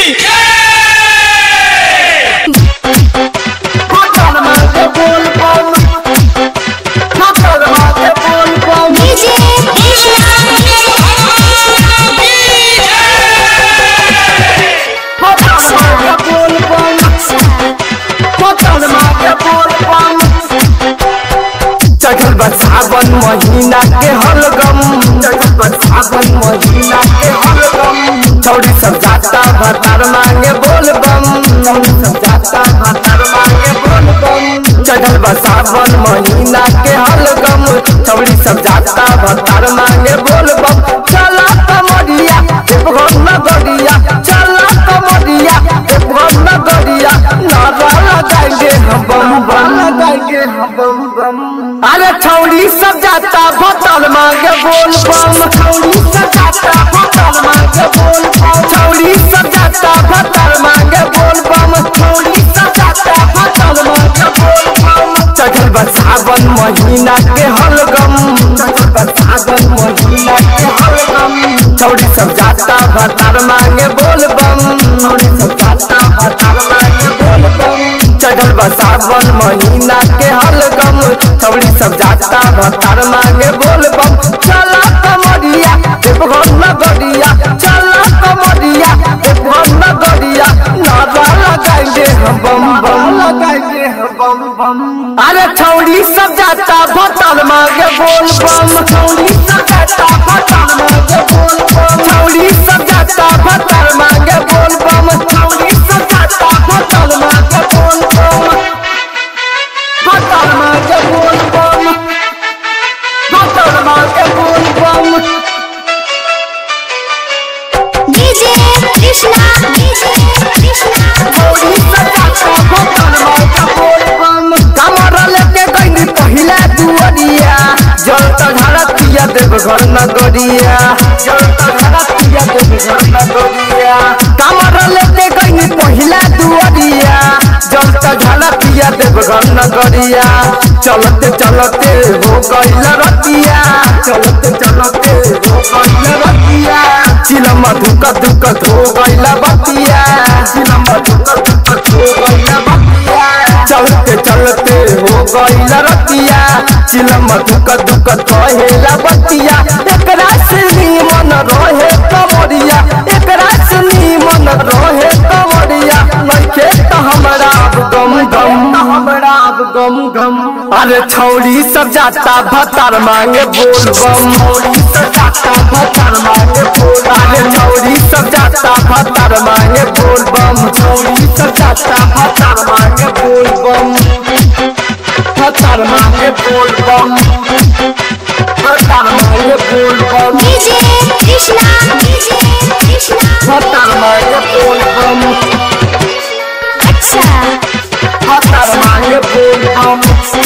चढ़ल बा सावन महीना के हलगम चढ़ल बा सावन महीना के हलगम छौड़ी सब जाता भतार मांगे बोलबम छौड़ी सब जाता भतार मांगे बोलबम चढ़ल बा सावन महीना के हलगम छौड़ी सब जाता भतार मांगे बोलबम चला कमरिया देवघर नगरिया चला कमरिया देवघर नगरिया नारा लगाएंगे हम बम बम लगाएंगे हम बम बम अरे छौड़ी सब जाता भतल मांगे बोल बम छौड़ी सब जाता भतल मांगे बोल बम छौड़ी सब जाता भतल मांगे बोल बम छौड़ी सब जाता भतल मांगे बोल बम चढ़ल बा सावन महीना के हलगम चढ़ल बा सावन महीना के हलगम छौड़ी सब जाता भतार मांगे बोल बम छौड़ी सब जाता भतार मांगे बोल बम चढ़ल बा सावन महीना के हलगम छौड़ी सब जाता भतार मांगे बोल बम चला कमरिया देवघर नगरिया चला कमरिया देवघर नगरिया नारा लगाएंगे हम बम बम लगाएंगे हम बम बम अरे छौड़ी सब जाता भतार मांगे बोल बम छौड़ी सब जाता भतार मांगे बोल बम छौड़ी सब जाता भतार मांगे बोल बम छौड़ी सब जाता भतार मांगे बोल बम भतार मांगे बोल बम भतार मांगे बोल बम डीजे कृष्णा डीजे कृष्णा छौड़ी सब जाता भतार मांगे बोल बम कमर लेके गईनी पहिला दुअरिया जल त धरतिया देवघर नगरिया जल त धरतिया देवघर नगरिया कमर लेके गईनी पहिला दुअरिया जल त धरतिया देवघर नगरिया चलते चलते हो गइल रतिया चलते चलते हो गइल रतिया चिलम धुक धुक हो गइल बतिया चिलम धुक धुक हो गइल बतिया चलते चलते हो गइल रतिया चिलम दुक दुक कहेला बतिया एकरा से मन रहे कमरिया एकरा से मन रहे कमरिया नइखे त हमरा अब गम गम हमरा अब गम गम अरे छौड़ी सब जाता भतार मांगे बोल बम छौड़ी सब जाता भतार मांगे बोल अरे छौड़ी सब जाता भतार मांगे बोल बम छौड़ी सब जाता भतार मांगे बोल बम भतार मांगे बोल बम भतार मांगे बोल बम डीजे कृष्णा डीजे कृष्णा भतार मांगे बोल बम अच्छा भतार मांगे बोल बम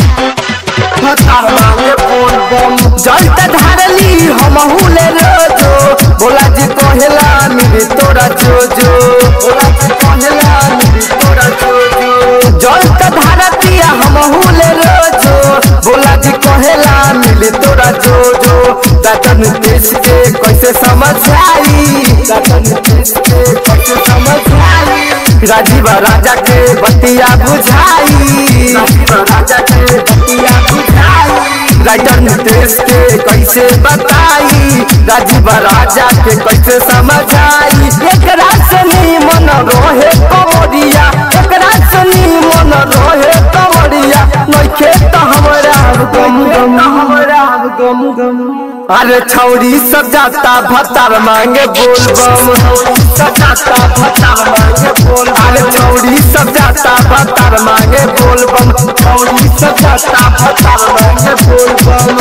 भतार मांगे बोल बम जल त धारली हमहू ले रोजो बोला जी कहेला मिली तोरा जोजो बोला जी कहेला मिली तोरा जोजो जल त धारतिया हमहू ले रोजो बोला जी कहेला मिली तोरा जोजो दातन देश के कैसे समझ आई दातन देश के कैसे समझ आई राजीव राजा के बतिया बुझाई राजीव राजा के बतिया बुझाई राइटर नितेश के कैसे बताई राजीव राजा के कैसे समझाई एकरा से मन रहे कमरिया एकरा से मन रहे कमरिया नइखे त हमरा गम गम हमरा गम गम अरे छौड़ी सब जाता भतार मांगे बोल बम सब जाता भतार मांगे बोल अरे छौड़ी सब जाता भतार मांगे बोल बम छौड़ी सब जाता भतार मांगे बोल बम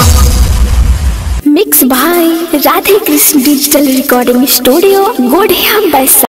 मिक्स भाई Radhe Krishna digital recording studio Godhiya बैसा